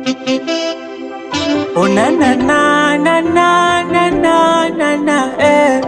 Oh na na na na na na na na na eh.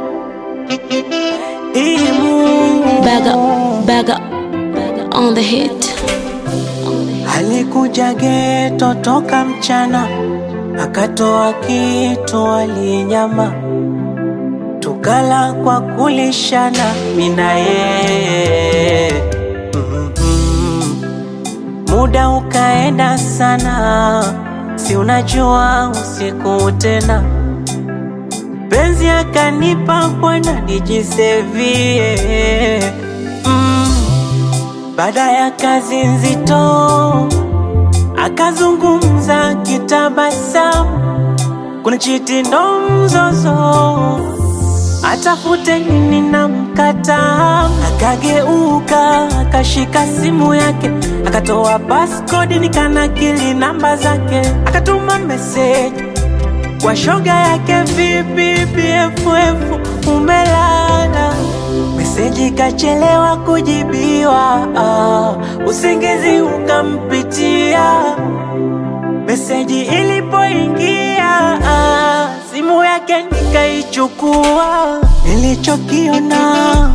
Imu Bag up, bag up, bag up on the hit. alikuja geto toka mchana, akatoa kitu alinyama, tukala kwa kulishana mina yeye Mhm. Muda ukaenda sana, si unajua usiku tena, penzi akanipa bwana nijisevie mm. Baada ya kazi nzito akazungumza kitabasamu, kuna chiti ndo mzozo, atafute nini na mkataa. Akageuka akashika simu yake, akatoa passcode nikanakili namba zake, akatuma meseji kwa shoga yake, vipi BFF umelala? Meseji kachelewa kujibiwa, ah, usingizi ukampitia. Meseji ilipoingia, ah, simu yake nikaichukua. Nilichokiona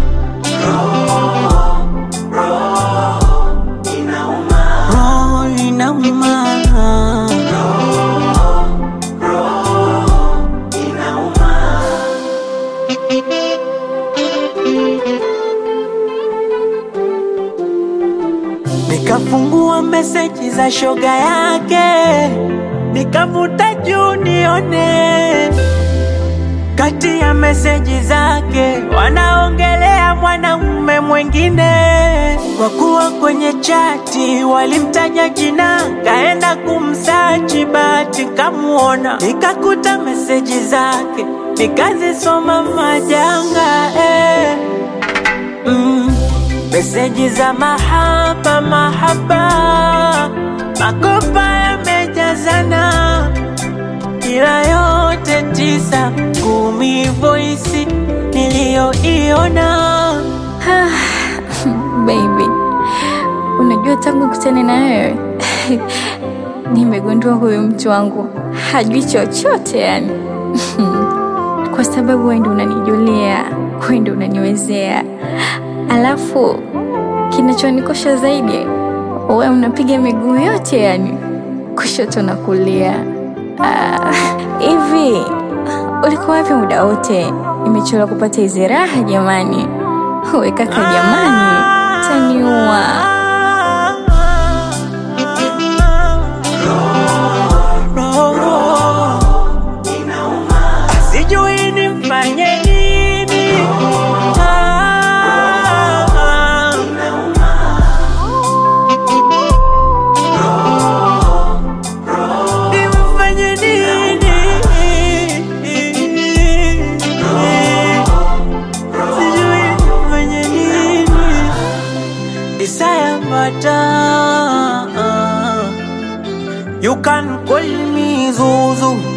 roho inauma, Nikafungua meseji za shoga yake, nikavuta juu nione. Kati ya meseji zake wanaongelea mwanamume mwengine, kwa kuwa kwenye chati walimtaja jina, kaenda kumsachi, bahati kamuona, nikakuta meseji zake, nikazisoma majanga eh. Mm, meseji za mahaba mahaba, makopa yamejazana, ila yote tisa kumi, voisi niliyoiona Baby, unajua tangu kutane na wewe nimegundua huyu mtu wangu hajui chochote yani. Kwa sababu wewe ndio unanijulia, wewe ndio unaniwezea, alafu kinachonikosha zaidi, wewe unapiga miguu yote yani, kushoto na kulia. Ah, Hivi ulikuwa wapi muda wote? Nimechelewa kupata hizi raha jamani. We kaka, jamani, taniua. sijui nimfanye nini. Ah, nimfanye nini? Sijui nimfanye nini. Desire matter. You can call me Zuzu.